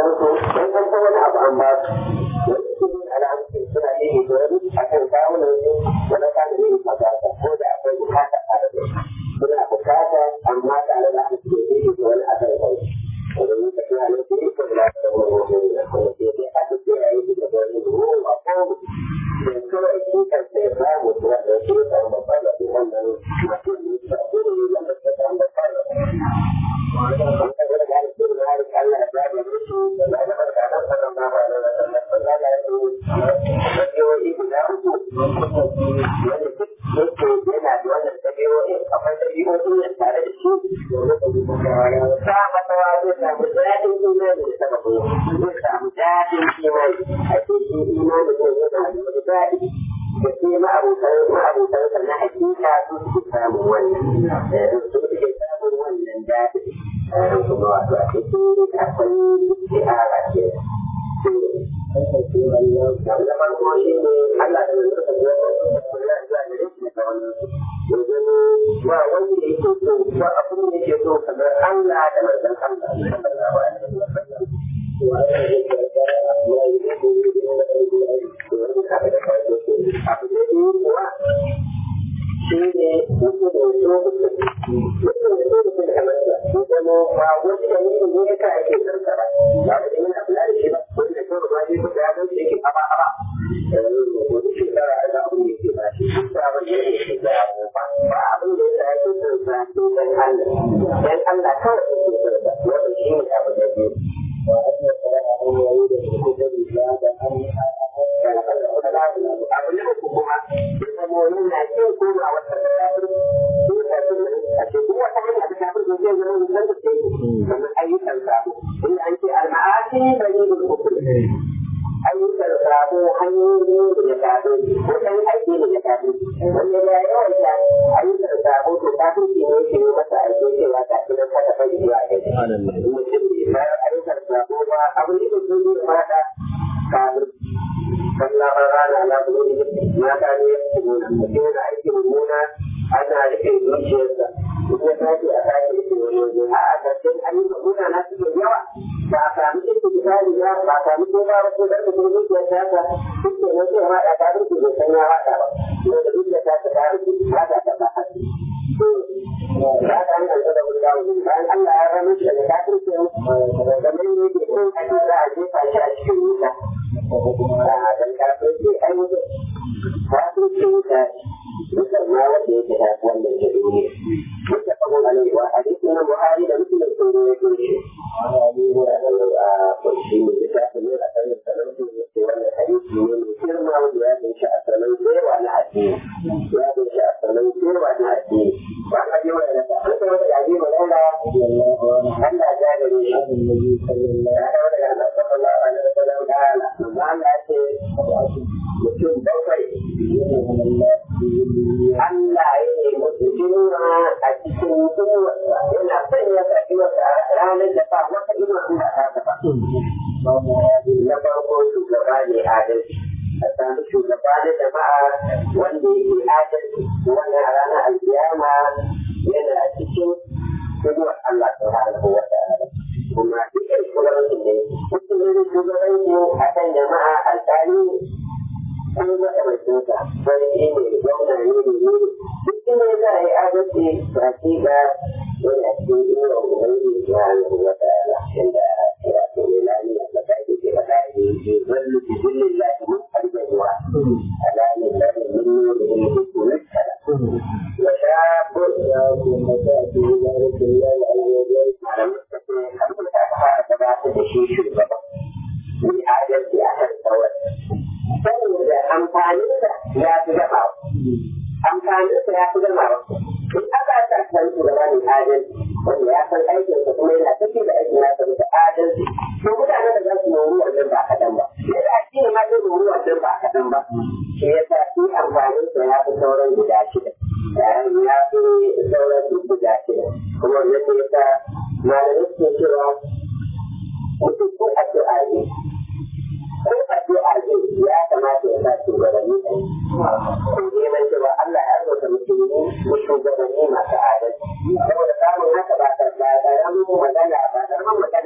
su dan an san wani abu an ba su al'amsu suna yi da wani akan kawunan su wani kana yin magana ko da akwai bukata tare da suna bukata amma tare da aka ce yi da wani akan kai wanda yi tafi a lokacin da ko da ta wani wani da kuma ke da aka ce ya yi da wani ruwa ko da kawai shi kan sai ba mu zuwa da shi da babban da wannan mutum ne da kuma wanda ta samu da fara da ke ma'abutan ma'abutan na hakika su suke samun wannan su suke samun wannan daɗi kuma wato a cikin akwai istihara ce da farko shi ne Allah da yanzu ka zuwa da kula da gare shi da wannan yanzu ba wanda yake so ba abin da yake so kamar Allah da manzon Allah sallallahu alaihi wa sallam abu da yi kuwa shi ne mutum da so mutum da so mutum da kamarsa zama ba wani da wani ne ya ka ake sarsa ba ba da yana kula da shi ba wani da kawai ba ne kuma ya gan shi yake aba aba wani shekara da abu ne ke ba shi ba ba ne ke da abu ba ba abin da ya sa ake sarsa sai dan Allah dan Allah kawai ake sarsa wanda shi ne abu da biyu abu ne uku kuma ya zama wani na kin koma wata kafir ko ta a ce duk wata hanya ta kafir ko zai zama wani da ke kamar ayyukan sabo inda an ce al-ma'asi bani da kufur ayyukan sabo hanyoyi da ya kafir ko kan aiki da ya kafir wanda ya yawaita ayyukan sabo to kafir ke ne ke masa aiki cewa ta kiran ka ta bari zuwa kai mutum ne bayan ayyukan sabo ba abin da ke yi mata kafir sallah ba rana na gudu mata ne ya fi nuna mutum da aiki mummuna ana rike zuciyarsa in ya tashi a tashi rike wani waje a ƙarshen ayyukan muna na suke yawa ba a sami cikin misali ba ba a sami ko ba ko da kuma zuciyar ta ta duk da nan sai ma da ta rike bai san ya haɗa ba ko da zuciyar ta ta ta rike ba ta ta ba ba ta hanyar da wani dawo bayan Allah ya rama shi daga kafirce da mai ne ke kun ake za a jefa shi a cikin wuta a dan kafirce ai wuta kafirce wuta duka ma wanda yake da wannan ke duniya duka abun alaihi wa hadisi na buhari da muslim sun rawaito shi a kunshi ne da ta ne da kan sanan su ne wannan hadisi ne mai girma wanda ya kunshi a sanan cewa na addini ya kunshi a sanan cewa na addini ba ka ji wa da ta duka wanda ya ji wa Allah Allah ya gare shi ya da wanda ya da sallallahu alaihi wa sallam da Allah ya ce mutum bakwai Allah ya yi musu jima a cikin inuwarsa yana son ya sa inuwarsa a ranar da ba wata inuwa in ba ta ba. Na farko shugaba ne adalci. A sami shugaba na jama'a wanda yake adalci wannan a ranar alkiyama yana cikin inuwar Allah subhanahu wa ta'ala. Kuma dukkan shugabancin ne, mutum ne shugabanci a kan jama'a alƙali an yi masa mai tuta sarki ne gwamna ne ne ne duk inda za a yi adalci ba shi ga yana cikin inuwa ubangiji ya hannu wata ala inda ya ce ne lani na saka ake ce faɗa ne ke zallu bi zillin lafi mun fargajewa ala ne lafi mun nuna da ilmi ko nuskara wa shabu ya kuma ta ce ya rike ya yi alwajen malamin ta ce kamar ta fara gabatar da shi shugaba ni adalci a kan tsawon saboda amfaninsa ya fi gaba amfaninsa ya fi gaba in aka sa kan shugaba ne adalci wanda ya san aikinsa kuma yana tafi da aikin nasa da adalci to mutane da za su nori wannan ba kaɗan ba yadda a shi ne ma zai nori wannan ba kaɗan ba shi ya sa shi amfaninsa ya fi sauran guda shida ya fi sauran duk guda shida kuma wannan ne ya sa malamai suke cewa mutum ko addu'a ne ko addu'a ne ya kamata ya sa shugabanni ko neman cewa Allah ya rubuta musulmi ko shugabanni masu adalci saboda samun haka ba ta ba karamin magana ba karamin magana ta ce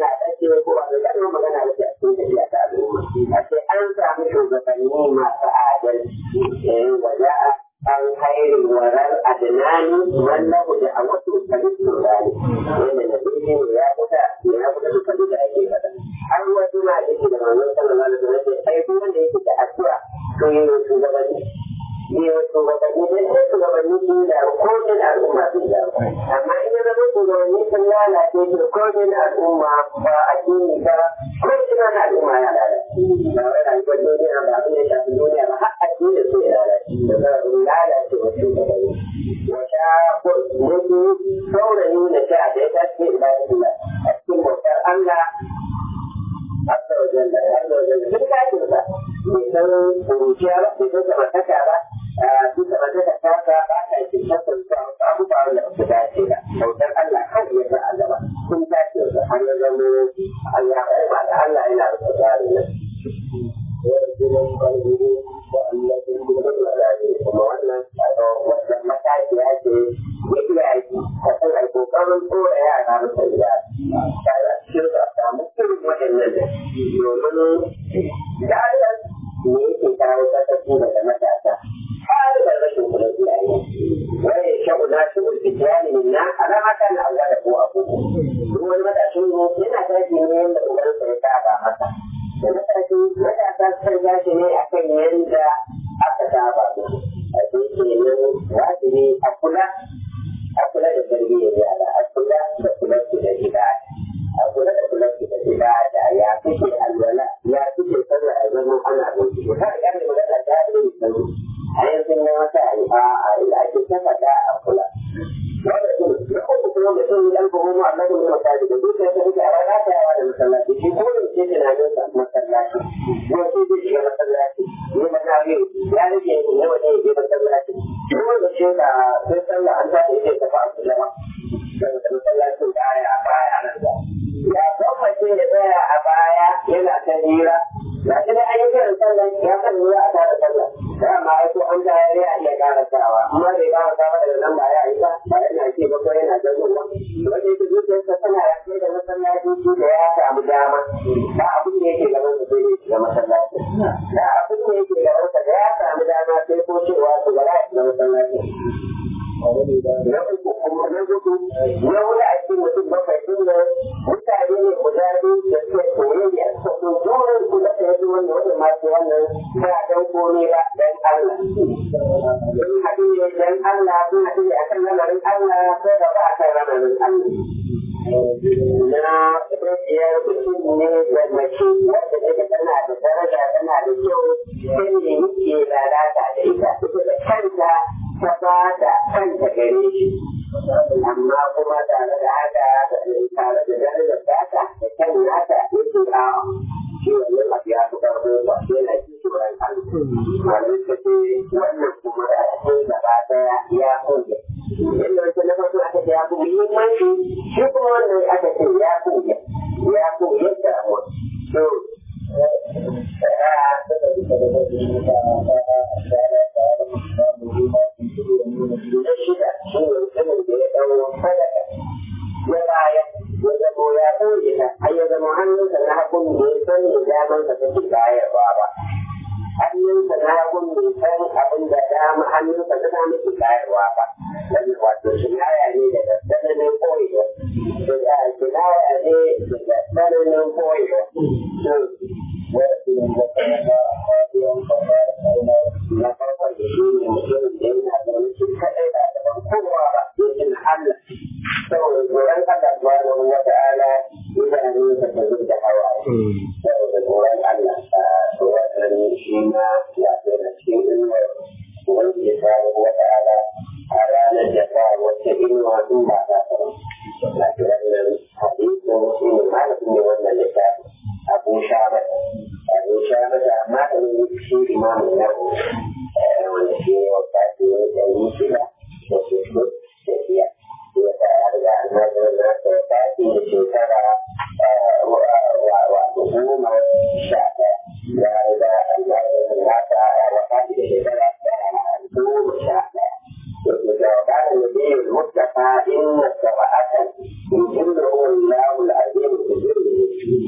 ce ko ba da kalmar magana da a cikin tafiya ta al'umma a ce an samu shugabanni masu adalci waja'a an khairin warar adnani wallahu da a wasu kalistu rani wanda na birni ne ya kusa ya kusa da kalu da ake fada har wasu na da ke da manzon sallallahu alaihi wasallam sai duk wanda yake da addu'a to yi wa shugabanni yi wa shugabanni dai ko shugabanni sun da kodin al'umma sun da amma in ya zama shugabanni sun lalace su kodin al'umma ba addini ba ko ina na al'umma ya lalace ba wai rayuwar duniya ba abin da shafi duniya ba har addini su ya lalace da zarafin lalace wa shugabanni wata mutu saurayi da ta da ya tashi ibadatullah a cikin bautar Allah Azza wa jalla, Azza wa jalla, duk kafin sa, bai san kuruciya ba, bai san samartaka ba, duk samartaka ta sa ba ta yi shakar sa abu ba wanda ba su dace ba. Bautar Allah kawai ya sa Allah ba, sun tashi da har ya zama Allah ya ba da Allah yana da tsari nan. kuma wannan wannan mataki ya ce ya iya yi a kan ai kokarin tsora yara masa gida tare cikin a samu irin waɗannan da domin da Allah ne yake kawo sakaci daga matasa har da rashin kula iyaye wani shabu na shi ulfi tiyani min na alama kan Allah da ko abu duk wani matashin ne yana tashi ne yadda ubansa ya saba masa da matashi matasa sukan tashi ne akan yadda aka saba su a cikin nan wajibi a kula a kula da tarbiyyar yara a kula da kula da gida a kula da kula da gida da ya fice alwala ya fice sallah a zama ana bincike har ga da magana ta yi da a yanzu ne wata a a ila ake saka da a kula wanda su da kuma kuma mutum ya ɗan kuma Allah ne masaji da duk da take a rana ta yawa da masallaci shi ko da ke tunanin sa masallaci ko sai da shiga masallaci ne masallaci ya rage ne wanda ya je masallaci ko da shi da sai sallah an ta ce ta fa sallama daga masallacin baya a baya nan da ya gwamnati ya tsaya a baya yana ta hira ga shi dai an yi kiran sallah ya kan yi a tare sallah da amma ai ko an tayar ya iya karasawa amma bai karasa ba daga nan ba ya yi ba ba yana ce ba ko yana ganuwa wanda yake zuciyarsa tana ya kai da masallaci shi da ya samu dama ba abin da yake gaban sa sai dai shiga masallaci da abin da yake gaban sa da ya samu dama sai ko cewa su ga ya shiga masallaci na uku kuma na gudu na wani a cikin mutum bakwai din nan mutane ne guda biyu da suke soyayya su so dole su da ta yi wanda wanda masu wannan ba dan komai ba dan Allah sun haɗu ne dan Allah sun haɗu ne akan lamarin Allah ko da ba akan lamarin Allah na biyar mutum ne da mace wadda take tana da daraja tana da kyau sai ne yake lalata da ita ita da kanta ta ba da kanta gare shi amma kuma tare da haka tare da darajar data da kan nata yake a shi wannan abu ya fi karfo ba yana ji tsoron Allah wani ta ce wannan kuma da ake gaba daya ya kunge inda wata na farko aka ce ya fi muhimmanci shi kuma wannan aka ce ya kunge ya kunge damuwa so na shida shi ne mutumin da ya ɗau sadaka ya baya ya zamo ya ɓoye ta har ya zama hannunsa na hagun da ya san da damansa take bayarwa ba hannunsa na hagun bai san abin da dama hannunsa na dama ke bayarwa ba dan wato kinaya ne daga tsananin koyewa daga kinaya ne daga tsananin koyewa na farkon da shi ne mutumin da yana zaune shi kaɗai ba da ban kowa ba yakin Allah saboda tsoron Allah subhanahu wa ta'ala idanunsa ta zuba hawa saboda tsoron Allah a wannan shi ma ya tsaya cikin ilmar wanda ya samu wa ta'ala a ranar da ba wata inuwa in ba ta sama na ce wannan hadisin shi ne malamin ne wannan littafi abu shabat abu shabat amma da ne shi imamu na wanda shi ne wa kafi ne da yi shida da shi da biya ya sa ya riga an zaɓi na ta kafi da shekara wato goma sha ɗaya ya riga an zaɓi na ta wata da shekara goma sha ɗaya وقال النبي المصطفى إن السبعة يجره الله العظيم بجره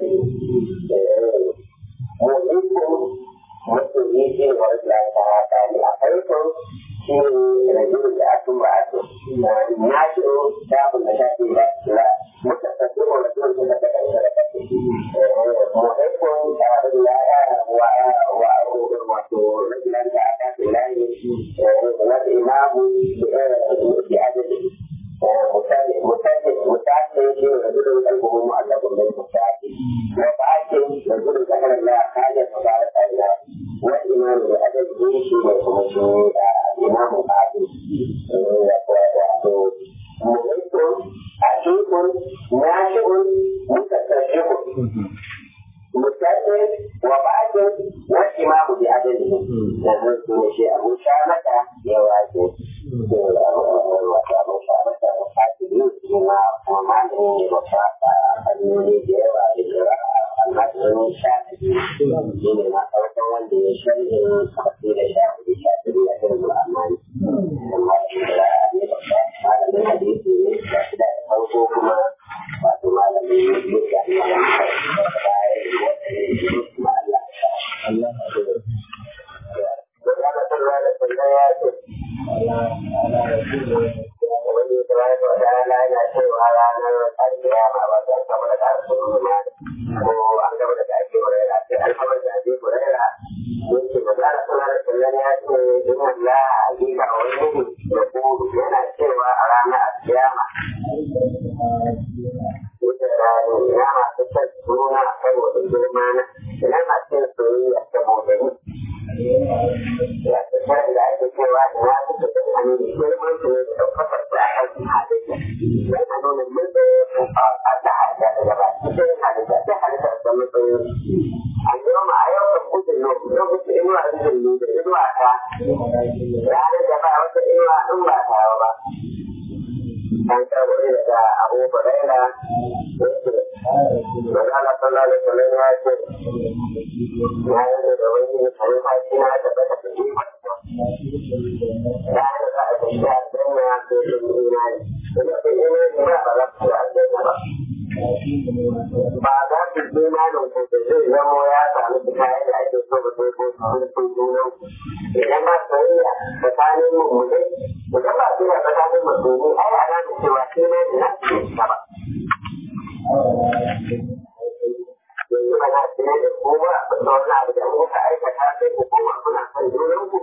mu'ikun musulmi shi ne wani lanta ta ne a farkon shi ne rajin da aka ba a to na shi ta abin da shafi da la muka tafi wa mutum da ta kai da kake mu'ikun ta abin da ya wa wa wato rajin lanta ta ce la ne wata imamu da adadi mutane mutane mutane shi ne rajin kalbuhu mu'allaqun bil mutane wa ba'akin rajin zakar Allah kaje tabaraka Allah wa imam da adadi shi ne kuma shi imam ba'akin ya ko wato mu'ikku akikun nashi'un mutasarrifun mutane wa ba'akin wa imam bi adadi da su shi abu sha mata ya wace wata abu sha mata fasiri kuma kuma malamin da ba ta fannoni da yawa da yawa amma sun sha shi ne na farkon wanda ya shirya kafi da sha hudu sha hudu ya shirya amma amma shi da ne ba ta malamin hadisi ne da shi da farko kuma wato malamin yadda ne ya bayan wata ne kuma Allah Allah Don haka sallah da sallah ya ce, wani tabaraka wa ta'ala yana cewa ranar alkiyama ba ta kama da ƙarfin rumani ko an gaba da ake murera sai alhamar da ake murera yake magana sallah da sallah ya ce in Allah hakika wani da kuma yana cewa a ranar alkiyama wuce rani ina masu kyan suna saboda girma na ina masu yin soyayya saboda ni ya ce shirin da ake cewa ina su ta kan hannu da girman su ne da ɗaukakar su a kan halayya don a nuna matsayin a ta halitta daga ba cikin halitta sai halitta da matsayin a yau ma a yau kan kudin lokacin inuwa da zai da inuwa ta ranar da ba wata inuwa in ba ta ba an karɓo daga Abu Huraira yake Magana sallallahu alaihi wasallam ya ce ya yi da wani halifa shi na da bata da shi ya yi da aka shi a danna ya ce da imani ina da imani ba ba za su a danna ba ba za su imanin ku da zai zamo ya samu su kayan da ake so da sai ko sun junan idan ba soyayya tsakanin mummuni idan ba soyayya tsakanin musulmi ai ana da cewa imani na ce ba yanzu ba na tsaye da kowa ba da wani abu da muka aikata sai ku koma kuna son junan ku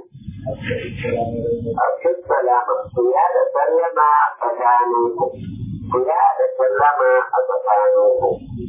a cikin salama ku ya da sallama tsakanin ku ku ya da sallama a tsakanin ku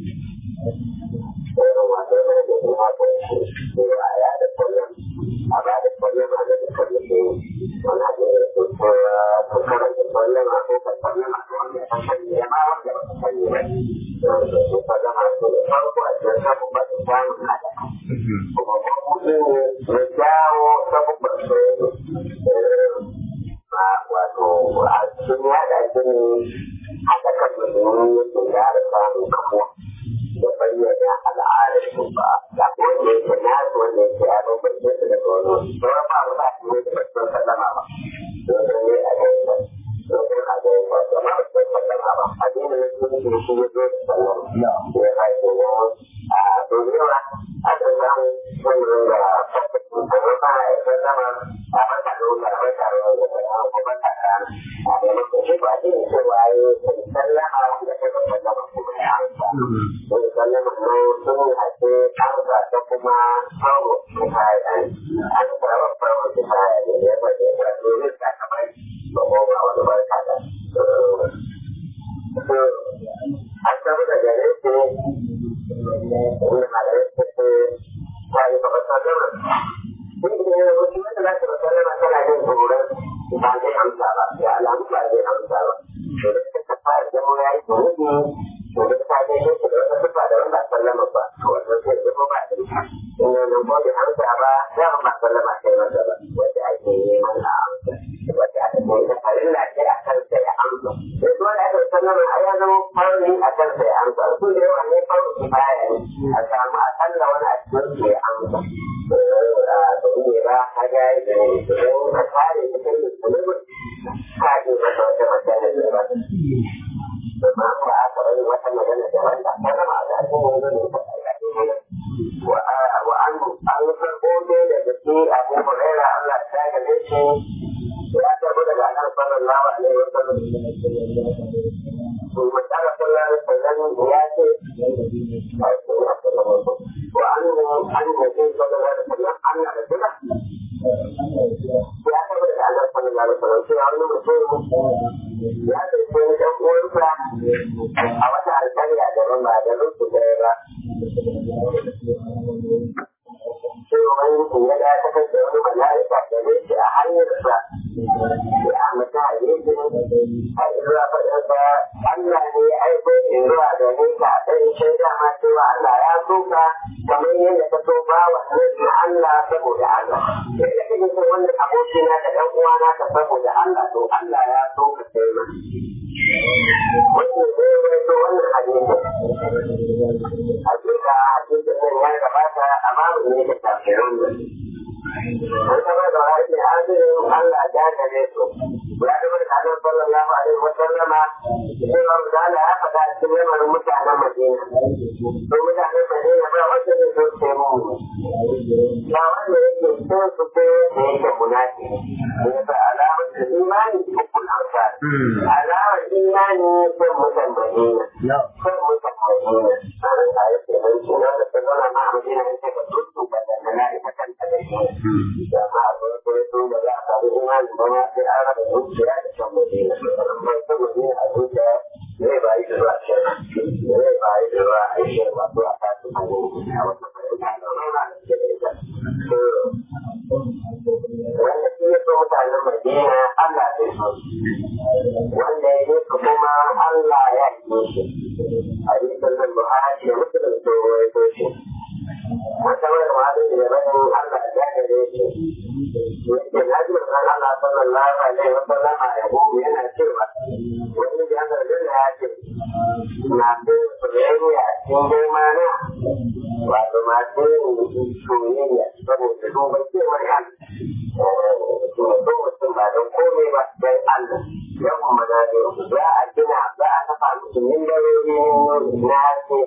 irin wato mai da kuma kun ci cewa ya da sallama a ba da sallama da duka da ke wani abu da ke cewa ku karanta sallama ko ka sallama ko wanda ya sani ya ma wanda ba ka sani ba da su sallama ko da farko a cikin sabon ba su samun hada kuma mabuɗi ne ya jawo sabubban soyayya ma wato a cikin yada shi ne haɗa kan musulmi yake gyara samun kamuwa da bayyana al'adar su ba da wanda yake nasu wanda yake ya bambance su daga wani sauran ba mu ba su ne da basu sallama ba don sun yi a gaisa don sun a gaisa da ma basu sallama ba addinin da su ne shi ya zo da sallama ya haifu ne a dorewa a kan samu wannan da fasakin kuma ba ya sallama a bata da wuta a bata da wuta a kuma bata da a maimakon shi ba addinin cewa ya yi sallama da kuma sallama kuma ya amsa wani sallama na sun ake amsa ta kuma kawo kifaya an tsara farko kifaya ne ya ba ya ba domin ta kamar ba ko ba wani barka da an samu da gare su wani malamai su ce ta yi ba sallama kun yi ne wasu wanda za ta sallama tana jin tsoron ba zai amsa ba ya alamu ba zai amsa ba to da suka fara zama ya yi tsoro to da ta ga shi da wata sifa da wanda sallama ba to wannan sai zama ba da ita in wannan ko bai amsa ba ya ba sallama sai masa ba wanda ake yi mana amsa wanda aka ce ta farilla ce a kan sai ya amsa sai dole aka sallama a ya zama farli a kan sai ya amsa su da yawa ne farli kifaya ne a samu a kalla wani a cikin su ya amsa to ne ba ka ga da ne idan ka kare cikin musulmi ka ji masa wata magana ne ba amma ba a taɓa yin wata magana da wanda ta zama da ake yin karɓi daga kan sallallahu alaihi wa sallam ثم قال صلى الله عليه وسلم ياتي وعنه عن النبي صلى الله عليه وسلم ان رجلا ya taɓa da Allah sallallahu alaihi wasallam sai wani mutum ya tafi wani ɗan uwansa a wata alƙarya da ba da rufu ɗaya ba sai wani mutum ya ga ta kai da wani mala'ika da ne shi a hanyarsa ya mata hadisi a zuwa faɗinsa Allah ne ya aiko in zuwa da ne ka ɗan shaida ma cewa Allah ya so ka kamar yadda ka so ba wa na Allah saboda Allah. Sai da kake son wannan abokina da ɗan uwana ka saboda Allah to Allah ya so ka sai ma. Wannan ne ya so wannan hadisi. Hakika hadisin nan ya gabata a babu ne da tafsirin da. An taɓa da wani hadisin Allah ya gare su. Ya taɓa da Annabi sallallahu alaihi wa sallama cewa Ruzana ya faɗa cikin lamarin mutanen Madina. Don mutanen Madina ba wanda ne so ce mu. Ba wanda yake so su ko da yake munafi. Ya sa alamar da imani hukun amsa. Alamar imani son mutan Madina. Son mutan Madina. A nan a yake nan suna da ta zama ma Madina ya ce ka tutu ba da mala'ikatan ta da shi. Da ma a farko ya so da za a samu imani ba ma sai an raba zuciya da son Madina. Amma son Madina a zuciya zai bayi da zuwa can. Zai bayi da zuwa a yi shirma zuwa ta su a wata fahimta da rana da ke da ita. Wanda shi ya so mutanen Madina Allah zai so Wanda ya yi su kuma Allah ya yi shi. Hadisin nan Buhari da Muslim sun rawaito shi. wata wani wani da bayan Allah ya gare shi yake na ji manzon Allah sallallahu alaihi wa sallam a yabo yana cewa wani da aka gani ya ce masu soyayya cikin girma na wato masu yin soyayya saboda duba cewar kan so mutum ba don komai ba don Allah ya kuma na za a gina za a kafa musu mimbarori na haske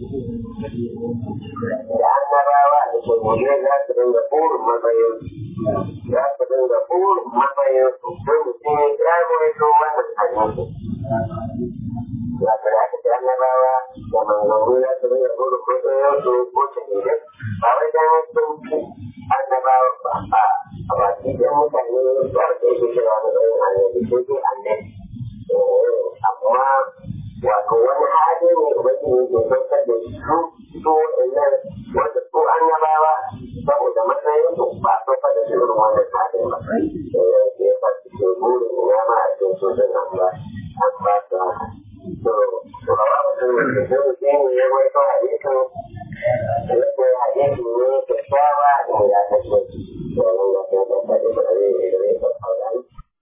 da annabawa da shugure za su dinga burin matsayin za su dinga burin matsayin su don mutum ya gano ya zo wannan hadisi ya kada aka ce annabawa da manzanni za su dinga burin matsayin su ko shugure ba wai dan sun fi annabawa ba a a baki da mutane ba su yake cewa matsayin annabi ko ke annabi amma wato wani hali ne ubangiji ke saukar da su su wa'annan wanda su annabawa saboda matsayin su ba a saukar da su irin wannan halin ba ke yasa su ke burin ina ma a cikin su din nan ba an ba su haka to to ba mutum da ke zai mutum ne ya wai kawai hadisin yadda hadisi ne kyakkyawa da ya kashe wannan ya kai da kare da kare da ya kai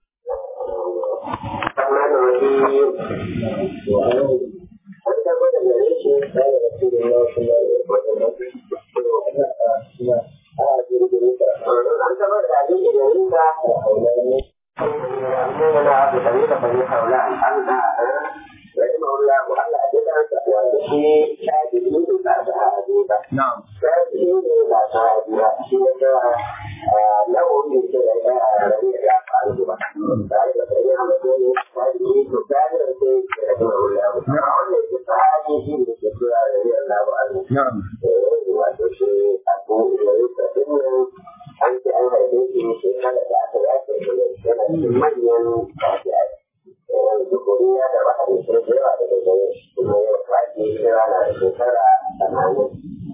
الرحمن الرحيم وعنه حتى بدأ يعيش قال رسول الله صلى الله عليه وسلم أنت بدأ يعيش يعيش أننا بطريقة طريقة ولا أنت رحمه الله وعلى أجل وشيء شاهدين بعد عجيبة نعم شاهدين بعد عجيبة شيء له من شيء ربيع عنه ذلك فإن عمله شاهدين تكامل شيء رحمه الله وعلى الصحابي في الشكوى رضي الله عنه نعم وشيء أبو إليك إنه أنت أنا بيتي شيء هذا أخي أخي من Dukuriya da waɗanda sun da yawa daga gare shi kuma yau kwaji kira na da shekara tamanin.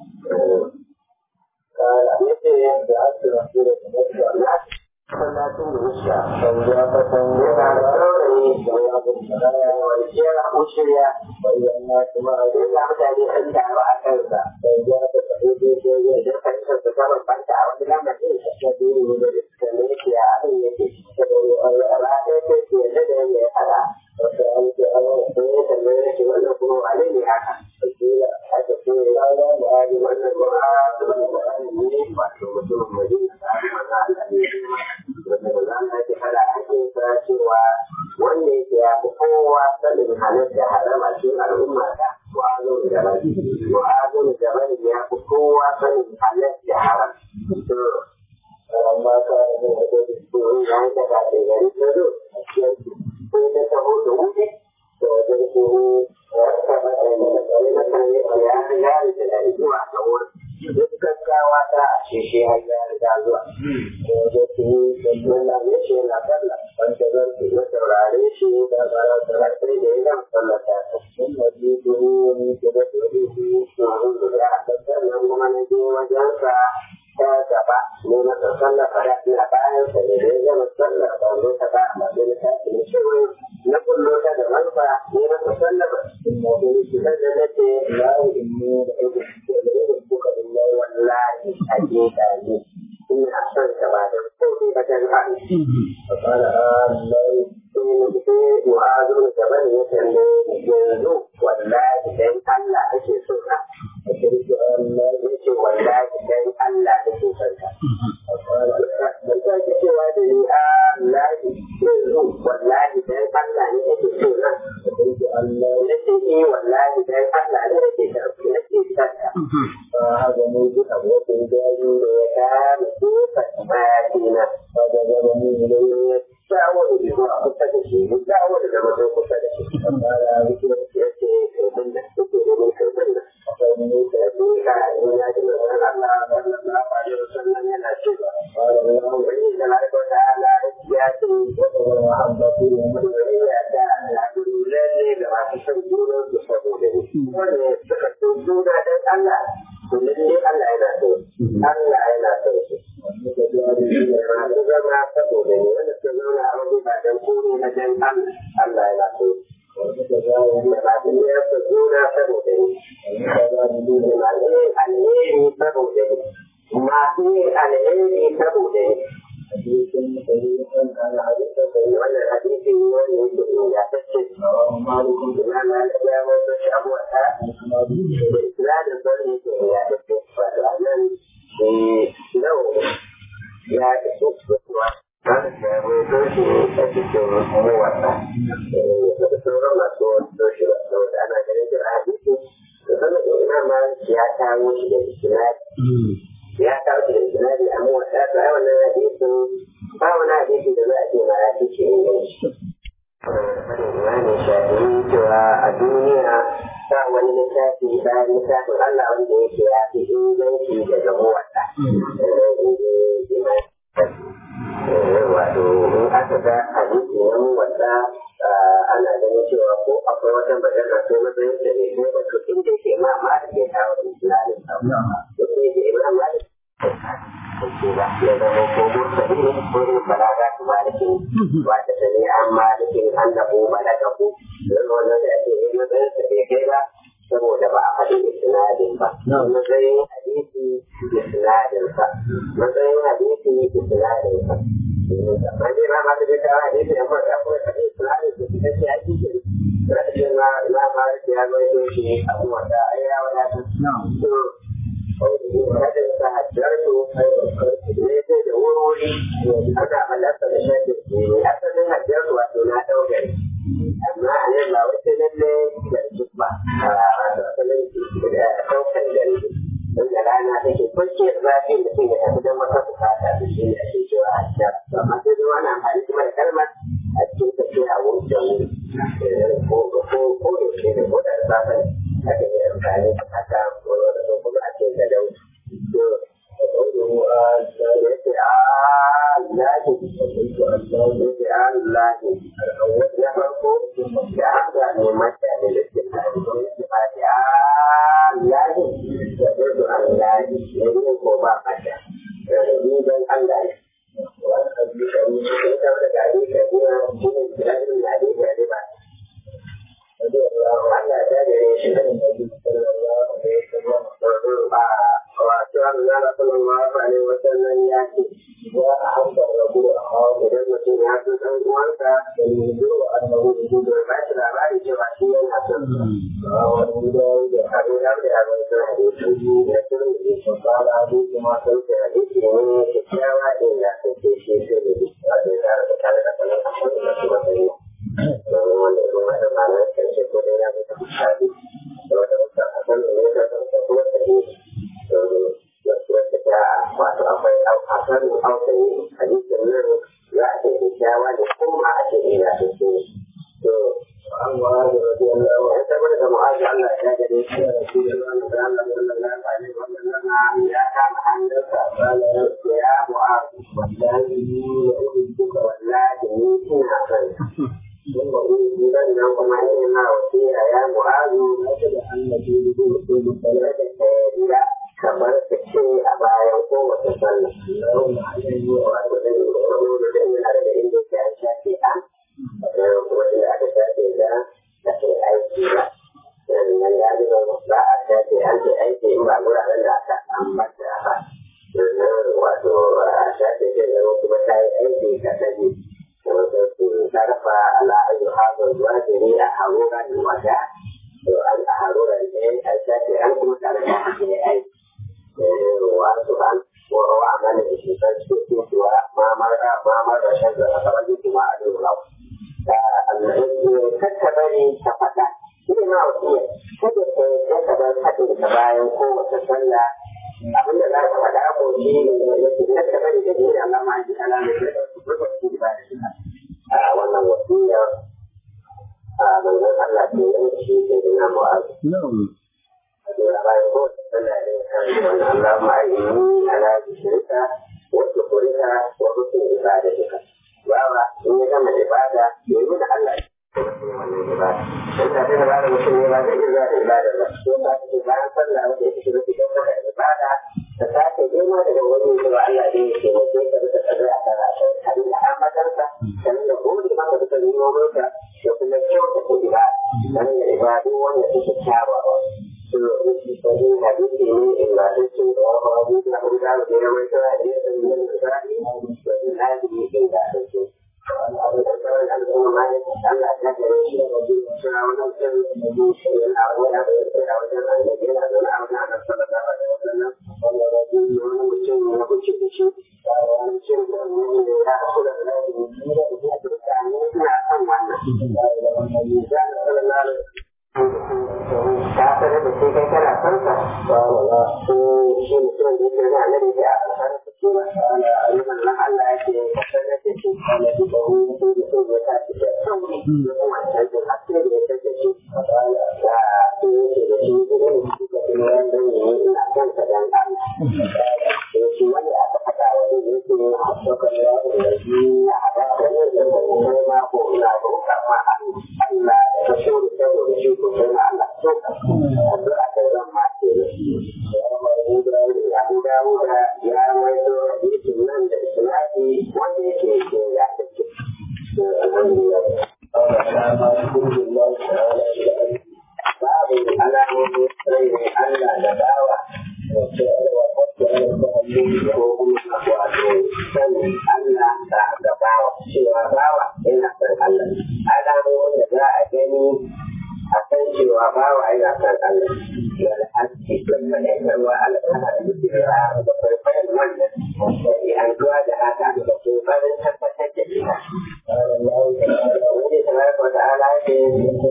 Yace da ake rasu da kuma na masallacin da wuce sanya fatan yana da saurayi da ya gudunar wanciyar wuciya bayan na kuma a yana mutane an taru a kansa sanya ta tafi daidai ya da karshen su kama banta a wani lamarin da ta duru ne da suka nufi a abin yake saboda ba ta ce ce yadda da yadda ya fara wasu an ce an sai ya tambaye yake wannan kuma wane ne haka wakila aka ce ya ga mu'adi wannan mu'adi wannan mu'adi ne wato mutumin madina da aka maza Allah ne wanda ba za mu ake fara ake sa cewa wanda yake ya fi kowa sanin halitta haram a cikin al'umma ta mu'azu da bani mu'azu da bani ya fi kowa sanin halitta haram amma ka da da da ya da ba da gari da do sai da ta ho da wuce to da su ya ka ba da da da da kan ya ya ya da zuwa ga wurin duk gaggawa ta a ce shi har ya riga zuwa da su wannan ya ce na kalla wanda zan ya saurare shi da ba da sai da ya gama sallata ta sun waje su ne da da su ne su da aka sannan kuma na je wajensa ta gaba ne masa sallafa da ina bayan sa ne da ya gama sallafa ba ne ta ba amma sai na tashi ne shi na kullo ta da manufa ne masa sallafa da da nake lawo in ne da ido da ido kuka billahi wallahi hakika ne ina son ka ba da komai ba dan ha فقال الله sai mu'azu da gaban ya kalle yanzu wallahi dan Allah kake so ka shirki Allah ya ce wallahi dan Allah kake so ka dan ta ce cewa da ni Allah yanzu wallahi dan Allah ne kake so na shirki Allah ya ce eh wallahi dan Allah ne kake so nake son ka haka ne duk abokin gari da ya kama kuka bayina ba da gaba ne ya dawo da zuwa kusa da shi ya dawo da zama sai kusa da shi amma da wuce ya ce kai da suke da mai kai da akwai ne da ne ka in ya ji mai Allah sallallahu alaihi wasallam yana cewa qala Allah wa inna lillahi ta'ala ya ce wa mahabbatu ya da la lalle da masu san juna su saboda shi wanda suka so juna dan Allah kullum ne Allah yana so Allah yana so shi masu zama saboda ne wanda su zauna a waje ba dan kore na dan Allah yana so da masu biyar su juna saboda ne masu yin alheri saboda ne masu yin alheri saboda ne wannan hadisi wani yake ingantacce ina na da ya wasu shi abuwa ta da isnadin wani yake ingantacce wato a nan nau ya iso kusurwa wanda ya wato shi a cikin muwasa da sauran masu wato shi ba saboda ana ganin da hadisi da sanar da ina ma ya kawo shi da isnadi ya kawo shi da isnadi a muwasa ta wannan hadisin ba wani hadisi da za a ce ma ya fi ce inganci. Imanin shafi'i cewa a duniya ba wani littafi bayan littafin Allah wanda yake ya fi inganci daga muwasa. Wato in aka ga hadisi na muwasa ana ganin cewa ko akwai wata magana ko matsayin da ne ko ba to inda ke ma ma da ke kawo da isnadin sa. Yake ke imam Malik ba ya zama ko mursali ne ko in balaga su malikin wata sani an malikin annabu balagahu don wannan da ake yi matsayin sa bai kai ba saboda ba a faɗi isnadin ba matsayin hadisi isnadin sa matsayin hadisi isnadin sa amma dai ma ma da ta hadisi da kuma da kuma faɗi isnadin sa da shi hadisi rashin ma ma ma ya zo shi abuwa da ya wadata hadin sa hajjarto ne sai da wurwuri ana malaka da shafi ne asalin hajjarto wato na ɗaukari amma a nan ba wata lalle da duk ba wato asalin ɗaukar gari wanda rana take kwanciyar zafi da sai ya tafi don wata bukata da shi ne ake cewa hajjar amma sai dai wani amfani kuma da kalmar a cikin tafiya a wurin da wuri ko ko ko yaushe ne ko da safe ne aka yi amfani da haka ko wani kuma a cikin da dauki wato Allah sallallahu alaihi wa sallam ya ce ya ahabba rabu idan mutum ya so dan uwansa da yi zuwa annabi da gudu ba shi labari cewa shi yana son wani da da abu da da ya bai son hadisi da sun yi shi fara hadisi ma sai da hadisi ne kyakkyawa din da take shi sai da wato da da kare da kallon shi da kuma sai don wanda ya zama da malar karshe ko da ya zama hadisi da wata mutum a kan ne da kuma sai wato akwai hasarin auku ya kama hannunsa ya mu'az wallahi wa uhibbuka wallahi ni ina son ثم أوتي بينهم عليهما وفيها يا معاذ أجل أن نجيب لا كبرت الشيء أبا يقوم وتصلى اللهم عليه وأبدا وأقول لأن على عندك كان شافئا وإن أتى شافئا لكن أيدي لا لأن من يعلم المصلحة شافئا في أيدي إما أقول على ذاك أما الشافئ wato shafi ke zama kuma ta yi aiki ka sani تعرف على أي هذا الواجب أحرورا وجاء وأن أحرورا الشافعي عنكم تعرف أي وأسفا وهو عمل الشيطان وما مر ما مر شد أخرجت ما أدري له كتبني سفتا ina wasiya kada ka yadda ka bar haɗin ka bayan kowace sallah abinda za ka faɗa ko shi ne yake na ka bari da jini Allah ma ji ala mai da su burba su ba da shi a wannan wasiya a manzon Allah ke yin shi ke da na mu'azu. Da bayan kowace sallah ne kan wannan Allah ma yi ala shirka wasu kurika wa hukun ibadatika. Bawa in ya gama ibada ya yi da Allah wannan ibada. In ka tana bada mutum ne ba zai iya da ibada ba. Ko ba ta ce bayan sallah wanda ya fi rufe don maka ibada ta sake girma daga wani zuwa Allah ne ya ke mutum ka rika tsare a kan rashin kan da amadarsa kan da gode maka da kan yi ka da kuma kyauta ta ibada. Kan da ibadu wanda suke kyawawa. Sani hadisi ne ingantacce da wani abu da abu da abu da mai kira da ya sani da misali da zinadi ingantacce. ta sanar da sai kai kana son sa ba wala ko shi mutum da yake da annabi da aka sanar da shi ana ayyukan nan Allah yake sanar da shi kana da ko ko ko ya ta ci da sauri da kuma sai da hakki da ya take shi da da shi yake da shi da shi da kuma wanda ne ina son sa dan Allah to shi wanda aka faɗa wani ne yake hakkaka ya da shi ya haɗa da ne da kuma ma ko ina roƙa ma Allah da shi da shi ko sai Allah so addu'a ta zan ma ke da shi Abu Dawud ya rawaito hadisin nan da isnadi wanda yake ke ya take alhamdulillah babu alamomin sai Allah da bawa ko kuma wato sanin Allah da da bawa cewa bawa yana san Allah alamomin da za a gani a san cewa bawa yana san Allah wal haske da faɗaɗarwa al'ada da jira da farfayan wannan da an zuwa da haka da kokarin tabbatar da ita. Wani tabaraka wa ta'ala ya ce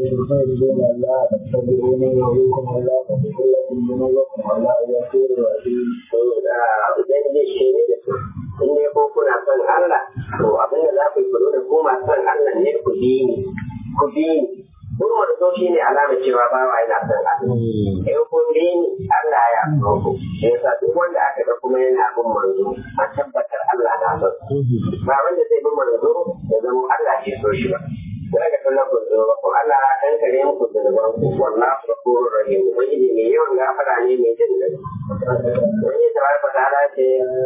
Ubangiji shi ne da su, in dai ko kuna son Allah, to abin da za ku yi kulo da ko masu son Allah ne ku bi ni, ku bi ni, Kun wani so shi ne alama cewa bawa yana son Allah. In kun bi ni Allah ya so ku. Shi yasa duk wanda aka ga kuma yana bin manzo a tabbatar Allah na son. Ba wanda zai bin manzo ya zama Allah ke so shi ba. Da aka kalla ku zo ko Allah dan kare muku da zuwan ku wallahi ghafurur rahim. Wani ne mai yawan gafara ne mai jin da. Wani tabaraka ta'ala ce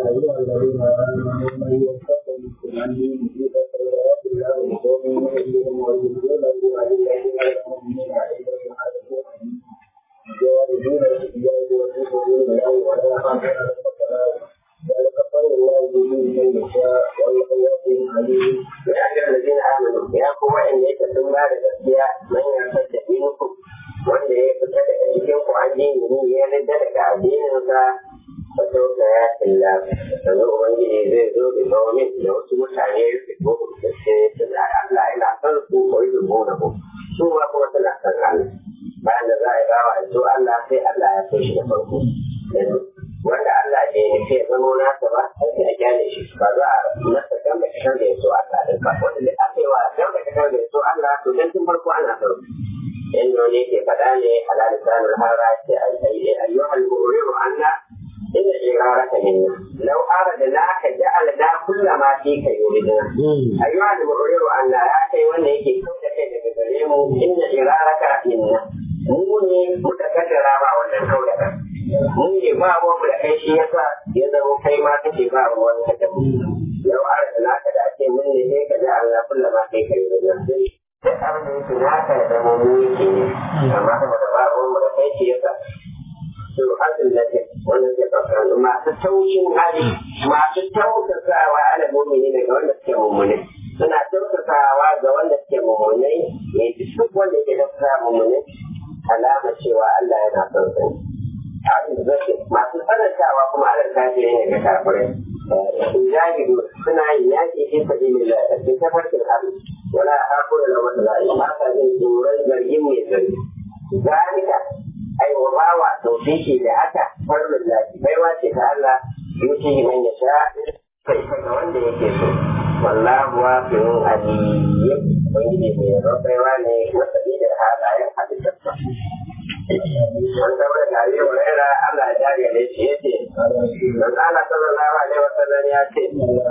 ya ga alladin amanu ya ku wa'anda yake sun ba da gaskiya man ya fadda dinku wanda ya fita daga cikin ku addini ne ya ridda daga addininsa fa sauka ya illa sannan ubangiji zai zo da domin da wasu mutane ya fito da sai su da Allah yana son su ko yi zubo da ku su ma kuma suna son Allah bayan da za a yi bawa a so Allah sai Allah ya so shi da farko wanda Allah bai nufi ya zama nasa ba sai a gyale shi ba za a masa gamba kasar da ya so Allah din ba wanda da aka yi wa gamba kasar da ya so Allah to dan tun farko ana sauki inda wani ke faɗa ne ala lisanul hara ce ayyuhal mu'minu anna inna iraraka minna law aradnaka ja'alna kullama fika yuridna ayyuhal mu'minu anna ya kai wanda yake kauda kai daga gare mu inna iraraka minna mu ne muka kaddara ba wannan kauda kai mu ne ba mu da kai shi yasa ya zama kai ma kake ba mu wannan da mu law aradnaka da ake mun ne sai ka ja'alna kullama fika yuridna duk abin da yake naka ya zama mu yake ne amma saboda ba mu da kai shi yasa su azin da ke wanda ke fasaran masu taushin hali masu tausasawa ala mumini daga wanda suke mummune suna tausasawa ga wanda suke mummune ne duk wanda ke tausasa mummune alama cewa Allah yana son sa masu tsanantawa kuma alal kafiri ne ga kafirai jahidu suna yin yaƙi fi sabilillah a cikin tafarkin Allah wala aqulu lahu la ma ka jin tsoron zargin mai zargi zalika ai wa bawa tawfiki da haka farlun lafi baiwa ce ta Allah yuti man yasha kai ga wanda yake so wallahu wasi'un aliyyim wani ne mai rabaiwa ne wata da halayen halittarsa an zama da abi huraira Allah ya jari da shi yace man Allah sallallahu alaihi wasallam ya ce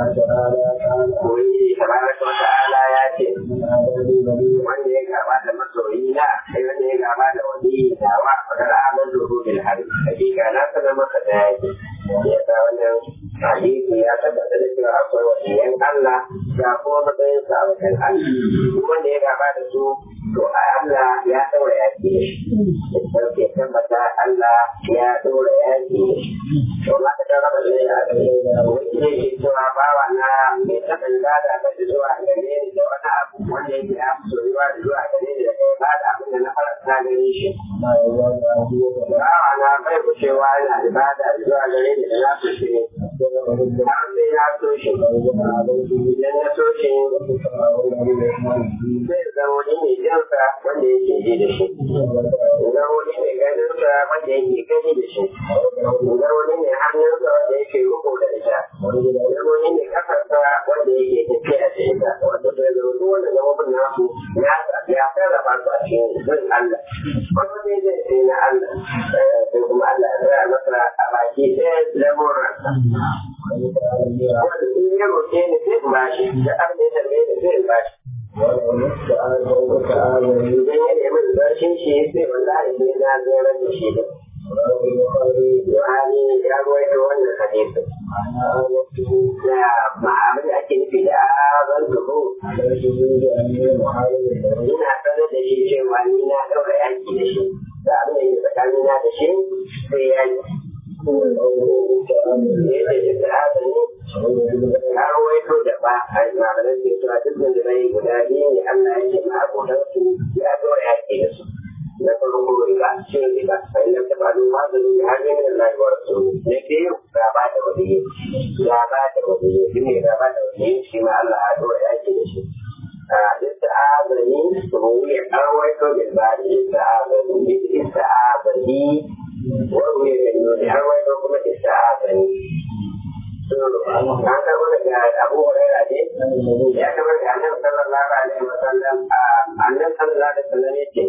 wani tabaraka wa ta'ala ya ce wanda ya gaba da masoyi na sai wanda ya gaba da wani da wa fadar amal duhu bil hari hakika na sanar maka da yake ya sa wannan hadisi ya tabbata da cewa akwai wasiyan Allah ya kuma matsayin sa a wajen Allah wanda ya gaba da su to Allah ya daura yaki da shi ke tabbata Allah ya daura yaki da shi to ma ka raba da ya wani ne ke cewa bawa na mai taɓa ibada ba da zuwa gare ni da wani abu wanda yake ya fi soyuwa da zuwa gare ni da kai ba da abin da na faranta gare shi bawa na bai kushewa yana ibada da zuwa gare ni da na kushe har sai ya so shi idan ya so shi zai zama wani mai jinsa wanda yake ji da shi idan wani mai ganinsa wanda yake gani da shi idan wani mai hannunsa wanda yake riko da ita idan wani mai kafarsa wanda yake tafiya da ita wanda zai zama duk wanda zama bin nasu ya sarrafa su a cikin bin Allah wanda zai zai sai na Allah sai kuma Allah ya tsaya masa a baki ɗaya lamuransa wanda in ya roƙe ni zai bashi da abin da ya tambaye ni zai bashi idan ya nemi bashin shi sai wallahi sai na zara da shi da Yohani ya ruwaito wannan hadisin. Da ma abin da ake nufi da azan duhu. Ina sanar da shi cewa ni na ɗaura yaki da shi. Da abin da ke tsakanina da shi sai yaki. ya rawaito da ba a yi maganar da cewa duk da rai guda biyu ne Allah ya ce ma abokan su ya zo ya ke da su na farko riba cin riba sai na ta faɗo ma da ni har ne da Allah wa rasulu ne biyu gaba da wani gaba da wani shi ne gaba da wani shi ma Allah ya zo ya ke da shi ista'azani ruwi an rawaito da ba da ista'azani ista'azani wani ne da an rawaito kuma ista'azani an karɓo daga Abu Hurairah ne ya karɓo daga Annabi sallallahu alaihi wa sallam Annabi sallallahu alaihi wa sallam yace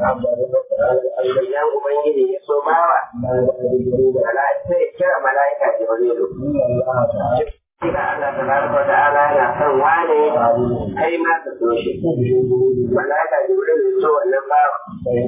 idan ubangiji ya so bawa mala'ika sai kira mala'ika Jibrilu Ina Allah tabaraka wa ta'ala yana son wane kai ma ka so shi. Mala'ika Jibril ya so wannan bawa.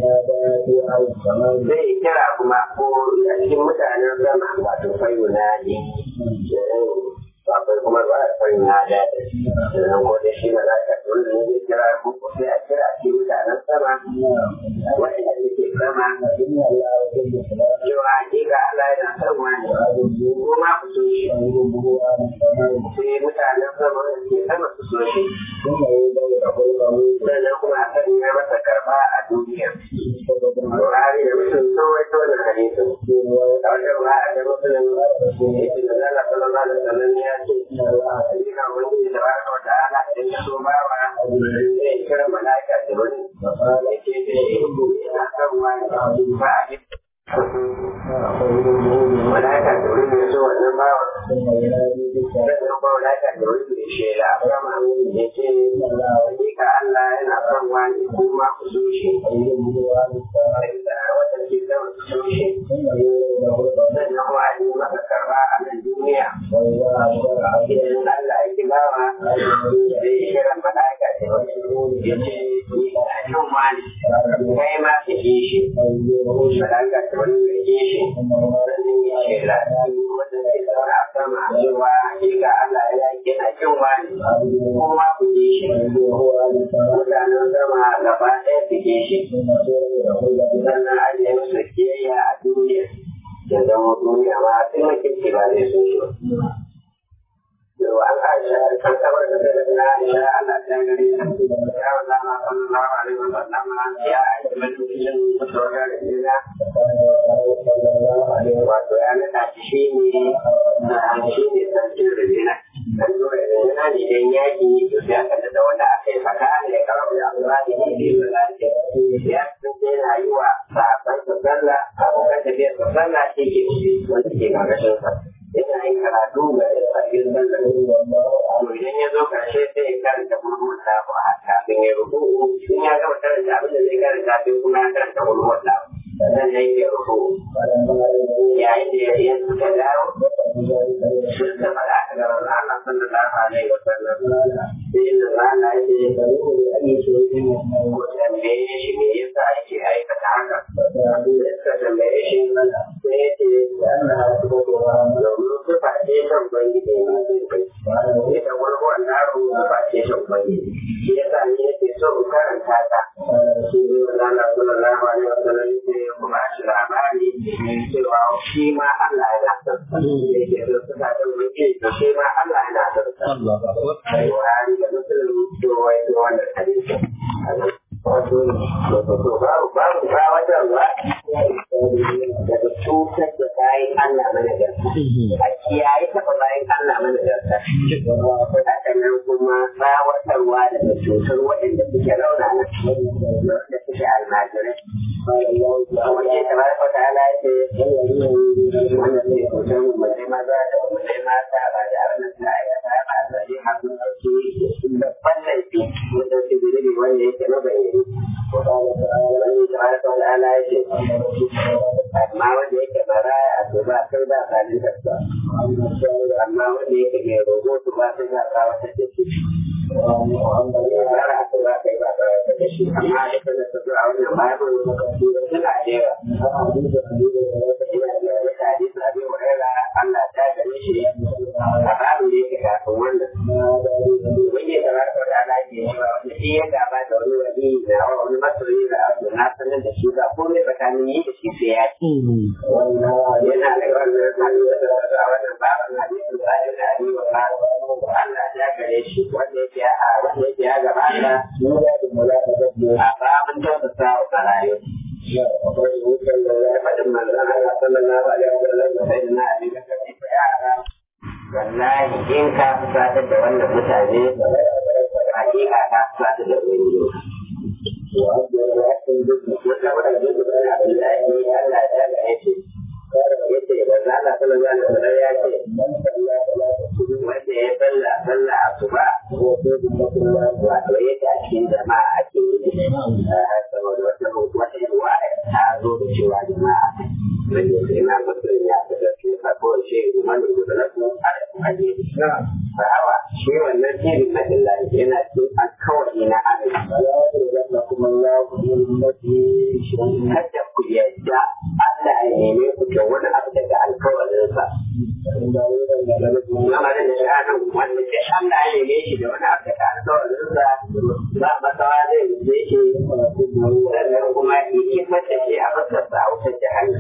Zai kira kuma ko a cikin mutanen sama wato fayyuna ne. akwai kuma ba a san ya da sannan ko da shi malaka wanda ne zai kira ko sai a kira shi mutanen sama wanda suke sama cewa hakika Allah yana son wani ko ma ku so shi sai mutanen sama wanda suke sama su so shi sannan kuma a san ya masa karba a duniya Buhari da mutum sun waito wannan hadisin a wajen ba a da musulun yake da Allah sallallahu alaihi wasallam ya ce ina wani da ba ka wata ala idan ya so ba wa zai kira mala'ika da wani ya ce zai ina son wani ba a mala'ika da wani ya so wannan ba wa sannan ba mala'ika da wani ya shela sama ya ce hakika Allah yana son wani kuma ku so shi da wata ke zama ku so shi sannan wani maka karba a nan duniya idan Allah ya kibawa zai kira malaka da ya ce ni ina jin wani kai ma ka ji shi malaka ta wani ka ji shi sannan ya ce lafi wanda ke zaune a sama cewa hakika Allah ya kina jin wani kuma ku ji shi mutanen sama gaba ɗaya su ji shi sannan an yi musu kiyayya a duniya da zama duniya ma sai mutunci ba zai so shi ba لو أن عائشة كان خبر مثلا عائشة أن أتاني يا الله صلى الله عليه وسلم يا عائشة من مسلم متوجه لنا وأنا تعشيني تعشيني تنشير لنا أنه إذا إذا يأتي يسافر دولة أخي فكان يقرب إلى الله في صلاته يأتي أيوة فأقل تصلى أو كتب يتصلى شيء وتجي مع رسول yana yin karatu ga cikin sallar to idan ya zo karshe sai ya karanta mulmul lahu a kafin ya rubu in ya gama karanta abin da zai karanta sai kuma ya karanta mulmul lahu sannan ya yi rubu yayin da ya yi suka dawo sun da fara a gaban Allah sallallahu alaihi wa sallam sai inda Allah ya ce ko tambaye shi me yasa yake aikata haka suka tambaye shi sai ya ce Allah ya domin sifa ce shan ubangiji ne zai kai ita warwar na ruwa sifa ce shan ubangiji shi ya sa ni yake so in karanta ta shi ne wa zana sallallahu alaihi wa sallam sai ya kuma shi labari cewa shi ma Allah yana son sa yake so sifa ta ubangiji to shi ma Allah yana son sa Buhari da Muslim to wai to wannan hadisi wato babu babu ba wajen ba daga cutar da bayan Allah mana garta. A kiyaye taɓa bayan Allah mana garta. Haka nan kuma tsawatarwa daga cutar waɗanda suke raunana da suke almajirai. Wajen da mara kwata ala ce wanda zai cutar mu mai maza da mu mai mata ba da abin da ta aikata ba da zai haɗu ɗauki babban laifi mu ɗauki zunubi wanda yake mabayyani. Wani da mara kwata ala ya ce amma wanda yake maraya to ba kai ba zalunta ba amma wanda yake mai rogo to ba kai ba ba wata da shi bara to ba kai ba ba wata da shi amma da kana ta zuwa wannan babu suna da yawa ina da wata hadisi abin wurera Allah ta gare shi a babu da yake kafin wannan wani da ba ka da ala ke cewa wanda shi ya gaba da wani wani na wani masoyi da abu na sanar da shi ba komai tsakanin yi da shi sai ya ci yana da wannan hadisi da a wannan baban hadisi da ya da ali wa Allah ya gare shi wanda yake a wanda yake ya gabata a babin tausasa wa barayi faɗin manzon Allah sallallahu alaihi wa sallam da sai na ali da kace yara wallahi in ka fusatar da wannan mutane hakika ka fusatar da wani wata wadda da duk da Abdullahi Allah ya ga yace yace da Allah sallallahu alaihi wasallam ya ce wanda ya salla salla asuba wato yake a cikin jama'a ake yi saboda wata wata ruwa ta zo da cewa jama'a wanda ya ce na mutum ya fitar su ka ko shi wani da na su a ne sahawa shi wannan tirin na illahi yana cikin alkawari na kada ku yadda Allah ya neme ku da wani abu daga alkawarinsa. Zama da sha'anin wanda ke Allah ya neme shi da wani abu daga alkawarinsa ba masawa zai rufe shi sannan kuma ya kifar da shi a fasarsa a wutar jahannan.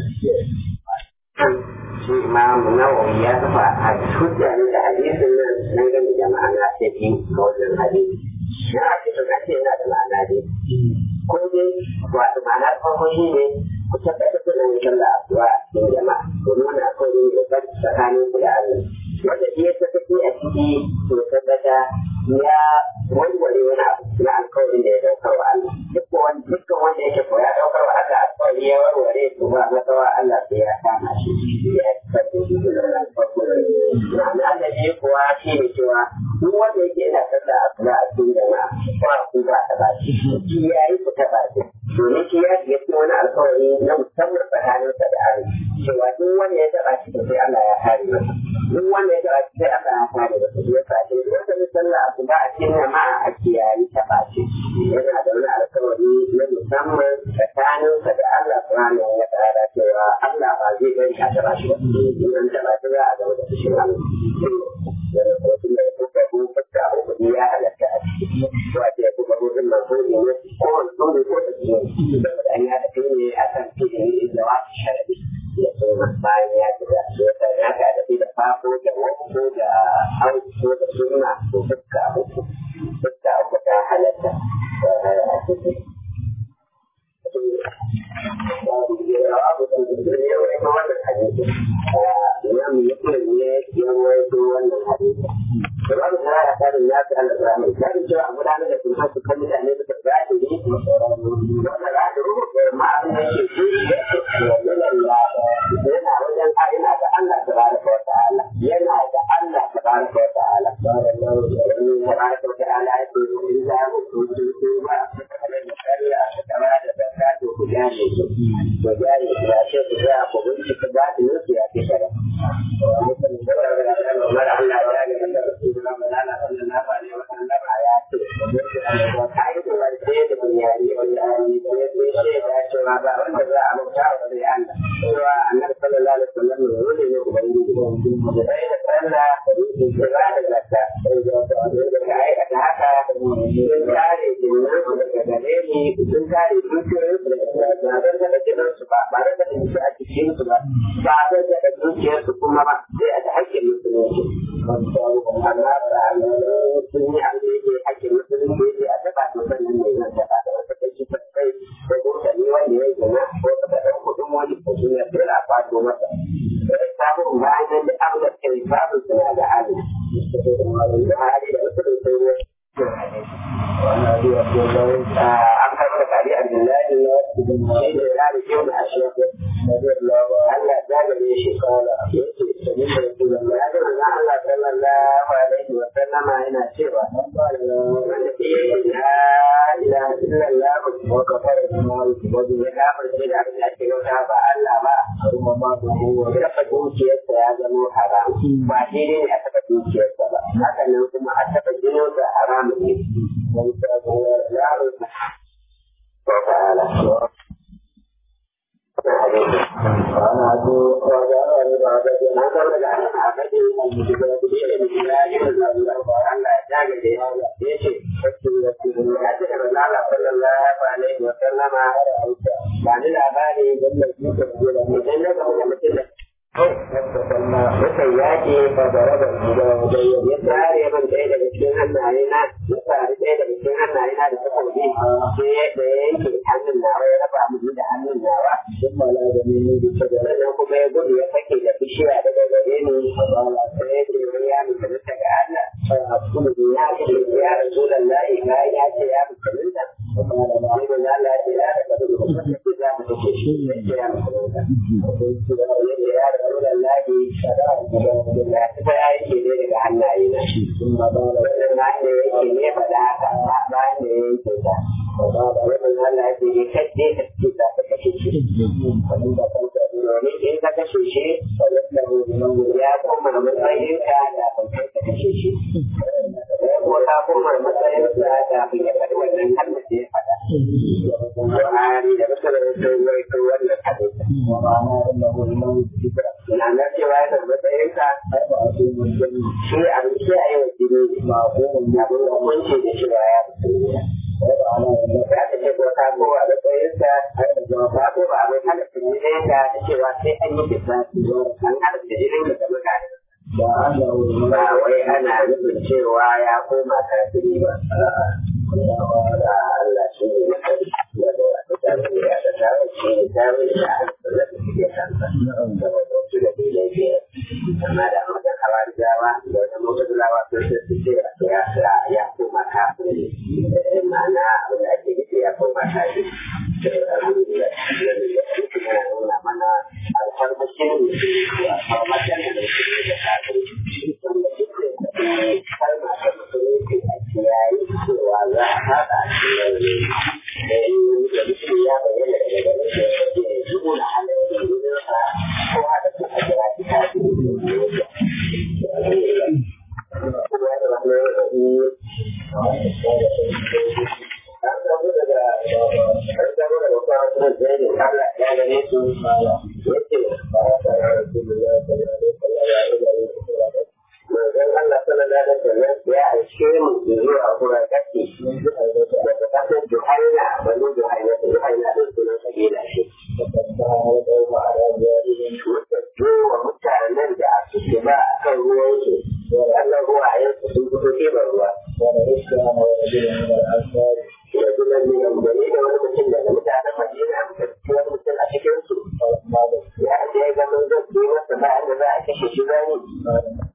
shi imamu nawawi ya kafa a hujja ne da hadisin nan nan gani da ma'ana ta biyu ga wannan hadisi na a cikin ake yana da ma'ana dai ko dai wato ma'ana farko shi ne ku tabbatar da nan sallah addu'a a cikin jama'a domin wani akwai yin da tsakanin ku da Allah wanda shi ya tafi a ciki to tabbata ya warware wani abu na alkawarin da ya daukar wa Allah dukkan wanda yake ko ya daukar wa Allah alkawari ya warware to ba masawa Allah sai ya kama shi ya tabbata shi da wannan farko ma'ana da shi kuwa shi ne cewa duk wanda yake yana sallah addu'a a cikin jama'a ba ku ba ba ta ba shi kiyaye ku ta ba shi domin shi ya shiga cikin wani alkawari na musamman tsakaninsa da Allah cewa duk wanda ya taɓa shi sai Allah ya kare masa duk wanda ya taɓa shi sai Allah ya kare masa shi yasa shi wanda ya sallah a ba a cikin jama'a a kiyaye taɓa shi yana da wani alkawari na musamman tsakaninsa da Allah subhanahu wa ta'ala cewa Allah ba zai bari a taɓa shi ba in an taɓa shi za a zama da fushin Allah yana kuma tun da kuka ko fuska a kuɗi ya halatta a ciki ko a ce kuma mutum na so ne ko wani tsoro ko da ciwo saboda an yi haɗa kai ne a kan fi'ili da wasu sharadi ya suna bayan ya shiga shi yasa ya ka da da fafo da wasu da hauko da suna ko fuska uku fuska uku ta halatta a ciki abu da ne ya wani wannan hadisi imam muslim ne ya waito wannan hadisi Imam Zara da karin ya fi Allah zara mai karin cewa a gudanar da kuma su kan mutane suka zaɗi ne wanda za su rubuta ma'abin da ke shi yana wajen ina da Allah ta baraka wa ta'ala yana da Allah ta baraka wa ta'ala ta baraka wa ta'ala ya ce in za mu kuce ko ba su kamar da kariya su kama da zakka to ku gane su ku gane su ya ce ku ga ku bincika ba su nufi ya fi shara. Mara Allah ya ne da Rasulullah Malala sallallahu alaihi wa sallam ya ce ai da wani da bunyari wallahi ko ya ce da cewa ba wanda za a mutu ba da Allah cewa annabi sallallahu alaihi wa sallam ne ne ubangiji da sai da sallah da da zakka da ka aikata haka sun kare jinnan su daga gare ni sun kare dukiyoyin su daga zaɓen daga jinin su ba ba da su a cikin su ba ba da daga dukiyar su kuma ba sai a da hakkin musulunci amma ba sun yi abin da yake hakkin musulunci yake a taɓa su sannan ne zan taɓa da wata kashi ta kai ko kuma ni wanda ya gina ko ka da kuɗin wani ko sun ya tsira a kwato masa sai samun bayan da abin da ke babu suna da hali da hali da musulun sai ne an karɓar kari a billahi shi ne ya da kyau da ashe Allah ya gare shi kawala ya ce sami da rasulun ya ga manzon Allah sallallahu alaihi wa sallama yana cewa wanda ke yi la ilaha illallah wa kafara bima yuqadu ya kafirce da abin da ake yauta ba Allah ba kuma ma da kowa ya taɓa dukiyarsa ya zama haram ba daidai ne a taɓa dukiyarsa ba haka nan kuma a taɓa jininsa haramun ne وتعالى وأنا أدعو وأدعو لعبادي ما قبل أن أعبدي المتجاهلين بالله وأن أتاك بهذا يشي وأتى من الله صلى الله عليه وسلم بعد الأباني قبل الجيش مثل مثل Mukan yaƙi ba da raba gida wajen ya tsare man ɗaya daga cikin hannaye na ya tsare ɗaya daga cikin hannaye na da suka bi sai ya da ya yanke hannun nawa ya raba mu da hannun nawa duk mala da ni ne da ta nan kuma ya gudu ya sake da bishiya daga gare ni sai ya ce wani ya mutunta ga Allah ya ce ya rasulullahi ka ya ce ya mutunta sai manzo Allah ya ce ya raba da mutunta za mu take shi ya ce ya mutunta ya rasulullahi ya ta ya yake ne daga hannaye na wannan na ne yake ne faɗa haka ba da ya yake ta wannan Allah ya ce kadde ka ce za ka kashe shi domin in ka kashe shi ya koma matsayinka da ban kai ka kashe shi ko ka koma matsayinsa da ban ya faɗi wannan kalmar da ya faɗa Buhari da Musulun sun waito wannan hadisi. Na na cewa yana matsayinka shi abin kiyaye wa jini ba abin hukunci da cewa ya musulunta. za ta ce ko ta kowa da tsayinsa ba ko ba mai halatta jinin da ta cewa sai an yi kisa an halatta jinin da mutane ba wai ana nufin cewa ya koma kafiri ba Allah shi ne na kai da da wata tafi da ta tafi shi ne tafi da an da suke kansa saboda su da ke laifiya amma da wajen hawarijawa da wajen mutulawa sun su ce ya ya koma kafiri ma'ana abin da ake nufi ya koma kafiri alhamdulillah yana nuna mana alfarmashin alfarmashin da su da kafiri wanda duk da kalma ta musulunci a kiyaye cewa za a haɗa shi ne da mutum ya bayyana daga garin da ya ce zuwa na halittar gidansa ko haɗa su a jira ki ta fi kuma ya zama mai rabi an samu daga an samu daga kwanan da ya ne Allah ya gane su yace manzon Allah sallallahu alaihi wasallam ya aike mu zuwa kuma kake daga kasar Juhaina bani Juhaina Juhaina din sunan kabila ce muka jo wa mutanen da suke ba a kan ruwansu Allah ruwa ya su sun fito ɗiban ruwa Rajulan min al-Bani da wani mutum daga mutanen Madina muka ci wani mutum a cikin su ya je ga mun zai masa ba da za a kashe shi zani